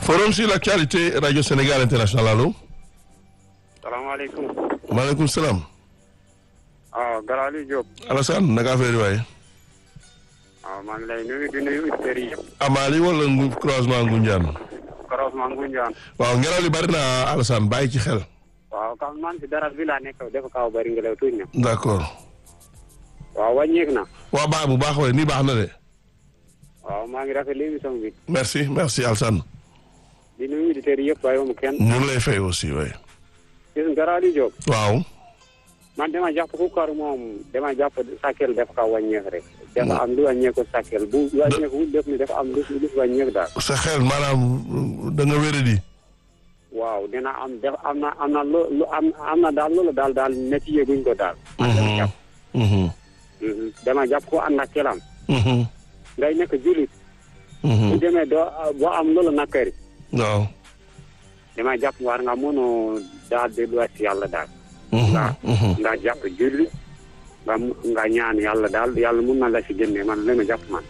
Forum sur l'actualité Radio Sénégal International allo. salaamaaleykum. maaleykum salaam. waaw Galaali Diop. Alassane naka affaire yi waaye. waaw maa ngi lay nuyu di nuyu auditeurs yi yëpp. Amady wala ngu croisement Ngunjaan. croisement Ngunjaan. waaw ngelaw li bari na Alassane bàyyi ci xel. waaw kam man si dara bi laa nekk dafa kaw bari ngelaw tuuti na. d'accord. waaw wàññeeku na. waa baax bu baax waaye nii baax na de. waaw maa ngi rafetlu émission bi. merci merci Alassane. di nuyu auditeurs yi yëpp bàyyi mu kenn. ñu ngi lay fay aussi waaye. gis nga Galaali Diop. waaw. man dama jàpp ku kar moom dama jàpp sàkkeel dafa kaw wàññeeku rek. dafa am lu wàññeeku sàkkeel bu wàññeeku wul def ni dafa am lu lu wàññeeku daal. sa xel maanaam da nga wéradi. waaw dina am def am na am na lu lu am am na daal loolu daal daal métti yëguñ ko daal. man dama jàpp. dama jàpp ko ànd ak kelam. ngay nekk julit. bu demee doo boo am loolu nakkari. waaw. dama jàpp war nga mën a daal delluwaat si yàlla daal. nga nga jàpp julli nga nga ñaan yàlla daal yàlla mun na la si génne man la ma jàpp man.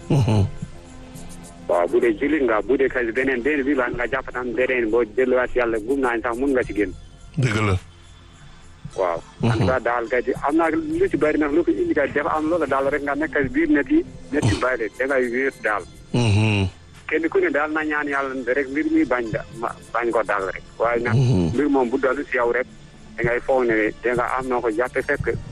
waaw bu dee julli nga bu dee kay beneen beneen bi la nga jàpp tam beneen boo delluwaat si yàlla gum naa sax mun nga si génn. dëgg la. waaw. en tout cas daal kay am naa lu ci bëri nag lu ko indi kay dafa am loola daal rek nga nekk biir net yi net yi bàyyi da ngay wéer daal. kenn ku ne daal na ñaan yàlla rek mbir mi bañ da bañ ko daal rek. waaye nag mbir moom bu dalu si yow rek da ngay foog ne da nga am noo ko jàppe fekk